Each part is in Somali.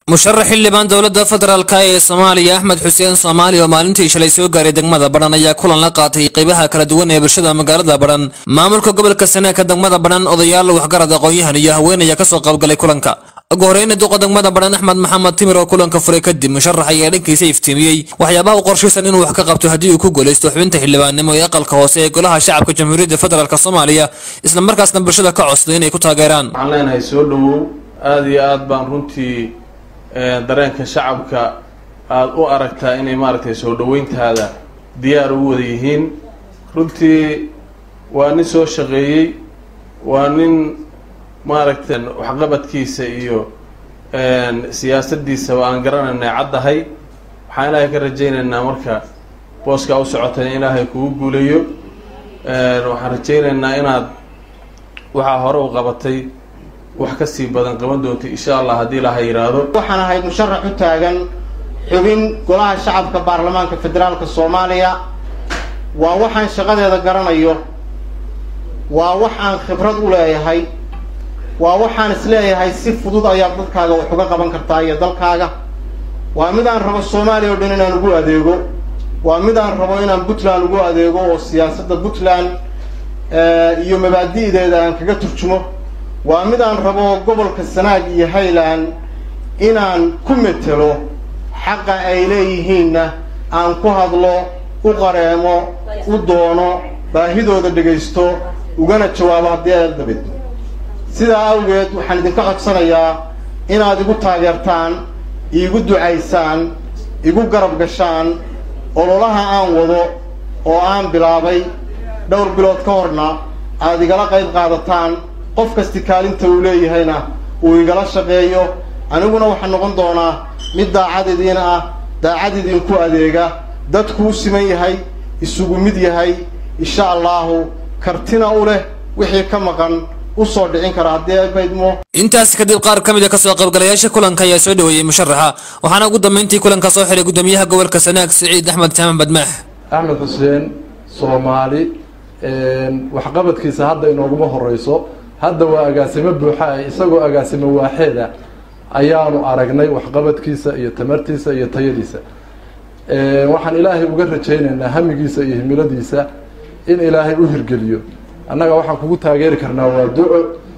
musharax xildhibaan dowladda federaalk ee soomaaliya axmed xuseen soomaali oo maalintii shalay soo gaaray degmada badhan ayaa kulan la qaatay qeybaha kala duwan ee bulshada magaalada badhan maamulka gobolka saneeka degmada badhan odayaal waxgarad aqoon-yahan iyo haween ayaa kasoo qaybgalay kulanka ugu horeyna duqa degmada badhan axmed maxamed timir oo kulanka furay kadib musharax ayaa dhankiisa iftiimiyey waxyaabaha u qorshaysan inuu wax ka qabto haddii uu ku guulaysto xubinta xildhibaannimo ee aqalka hoose ee golaha shacabka jamhuuriyadda federaalk soomaaliya islamarkaasna bulshada ka codsaday inay ku taageeraan waxaan leenahay soo dhowow aada iyo aad baan runtii dareenka shacabka aada u aragtaa inay maaragtay soo dhoweyntaada diyaar ugu wada yihiin runtii waa nin soo shaqeeyey waa nin maaragta waxqabadkiisa iyo siyaasadiisaba aan garanaynay caddahay waxaan ilaahay ka rajaynaynaa marka booskaa u socotay in ilaahay kugu guuleeyo waxaan rajaynaynaa inaad waxaa hore u qabatay wax ka sii badan qaban doonta insha allah haddii laha yidhaahdo waxaan ahay musharax u taagan xubin golaha shacabka baarlamaanka federaalka soomaaliya waa waxaan shaqadeeda garanayo waa wax aan khibrad u leeyahay waa waxaan isleeyahay si fudud ayaad dadkaaga wax uga qaban kartaa iyo dalkaaga waa mid aan rabo soomaaliya oo dhan inaan ugu adeego waa mid aan rabo inaan puntland ugu adeego oo siyaasadda puntland iyo mabaadi'deeda aan kaga turjumo waa mid aan rabo gobolka sanaag iyo highland inaan ku metelo xaqa ay leeyihiinna aan ku hadlo u qareemo u doono baahidooda dhegaysto ugana jawaabo haddii ay dabid sidaa awgeed waxaan idinka codsanayaa inaad igu taageertaan iigu ducaysaan igu garab gashaan ololaha aan wado oo aan bilaabay dhowr bilood ka horna aad igala qayb qaadataan qof kasti kaalinta uu leeyahayna uu igala shaqeeyo aniguna waxaa noqon doonaa mid daacad idiin ah daacad idinku adeega dadkuu siman yahay isugu mid yahay insha allahu kartina u leh wixii ka maqan usoo dhicin kara haddii ay baydmo intaas kadib qaar ka mid a kasoo qaybgalayaasha kulanka ayaa soo dhaweeyey musharaxa waxaana ugu dambeyntii kulanka soo xiray gudoomiyaha gobolka sanaag siciid axmed jaamac badmaax axmed xuseen soomaali waxqabadkiisa hadda inooguma horeyso hadda waa agaasimo buuxa ah isagoo agaasimo waaxeeda ayaanu aragnay waxqabadkiisa iyo tamartiisa iyo tayadiisa waxaan ilaahay uga rajaynaynaa hamigiisa iyo himiladiisa in ilaahay u hirgeliyo annaga waxaan kugu taageeri karnaa waa duco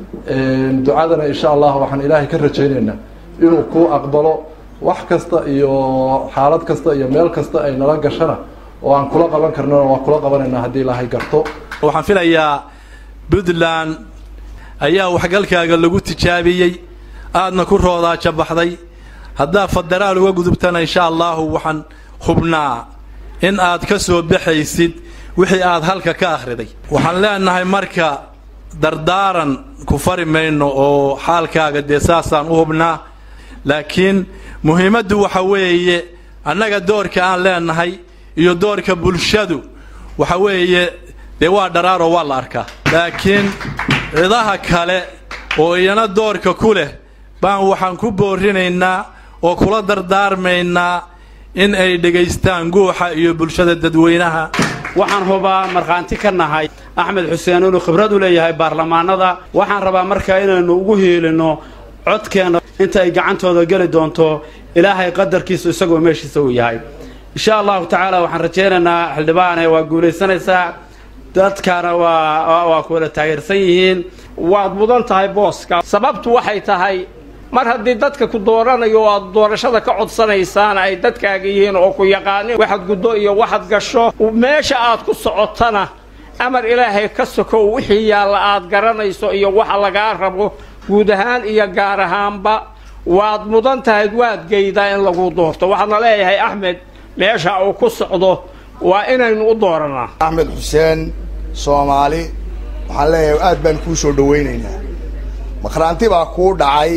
ducadana insha allah waxaan ilaahay ka rajaynaynaa inuu kuu aqbalo wax kasta iyo xaalad kasta iyo meel kasta ay nala gashana oo aan kula qaban karnana waa kula qabanaynaa haddii ilaahay garto waxaan filayaa puntland ayaa waxgalkaaga lagu tijaabiyey aadna ku roodaaja baxday haddaad federaal uga gudubtana insha allahu waxaan hubnaa in aad ka soo baxaysid wixii aad halka ka akhriday waxaan leenahay marka dardaaran ku fari mayno oo xaalkaaga dee saasaan u hubnaa laakiin muhiimaddu waxa weeye annaga doorka aan leenahay iyo doorka bulshadu waxa weeye dee waa dharaaroo waa la arkaa laakiin cidaha kale oo iyana doorka ku leh baan waxaan ku boorinaynaa oo kula dardaarmaynaa in ay dhegaystaan guuxa iyo bulshada dadweynaha waxaan hubaa markhaanti ka nahay axmed xuseen inuu khibrad u leeyahay baarlamaanada waxaan rabaa markaa inaynu ugu hiilino codkeenna inta ay gacantooda geli doonto ilaahay qadarkiisu isagoo meeshiisa uu yahay insha allahu tacaala waxaan rajaynaynaa xildhibaane waa guulaysanaysaa dadkana waa waa ku wada taageersan yihiin waad mudan tahay booska sababtu waxay tahay mar haddii dadka ku dooranayo oo aad doorashada ka codsanaysaan ay dadkaaga yihiin oo ku yaqaanin waxaad guddo iyo waxaad gasho meesha aad ku socotana amar ilaahay ka sokow wixii yaalla aad garanayso iyo waxa lagaa rabo guud ahaan iyo gaar ahaanba waad mudan tahay waad geydaa in lagu doorto waxaadna leeyahay axmed meesha uu ku socdo waa inaynu u dooranaa axmed xuseen soomaali waxaan leeyahay aad baan kuu soo dhawaynaynaa makhraanti baa kuu dhacay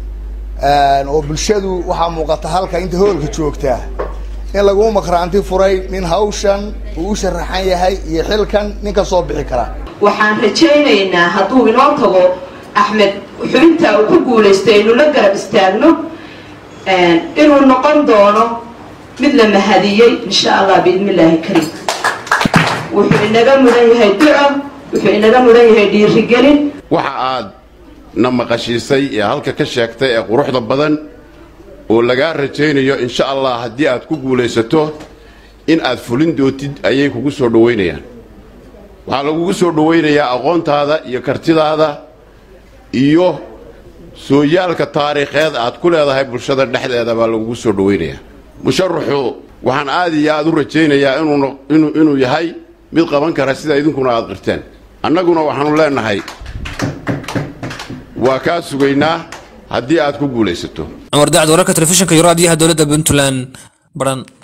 oo bulshadu waxaa muuqata halka inta hoolka joogtaa in laguu makhraanti furay nin hawshan uu u sharaxan yahay iyo xilkan nin ka soo bixi karaa waxaan rajaynaynaa hadduu inoo tago axmed xubintaa uu ku guulaystay aynu la garab istaagno inuu noqon doono mid la mahadiyey insha allah biidni illaahi kariim wuxuu inaga mudan yahay duco wuxuu inaga mudan yahay dhiirigelin waxa aad na maqashiisay ee halka ka sheegtay ee quruxda badan oo lagaa rajaynayo insha allah haddii aad ku guulaysato in aad fulin dootid ayay kugu soo dhowaynayaan waxaa lagugu soo dhowaynayaa aqoontaada iyo kartidaada iyo sooyaalka taariikheed aad ku leedahay bulshada dhexdeeda baa lagugu soo dhowaynayaa musharaxu waxaan aad iyo aad u rajaynayaa inuu yahay mid qaban kara sida idinkuna aad qirteen annaguna waxaannu leennahay waa kaa sugaynaa haddii aad ku guulaysato cumar dacd wararka telefishinka iyo raadiyaha dowladda puntland baran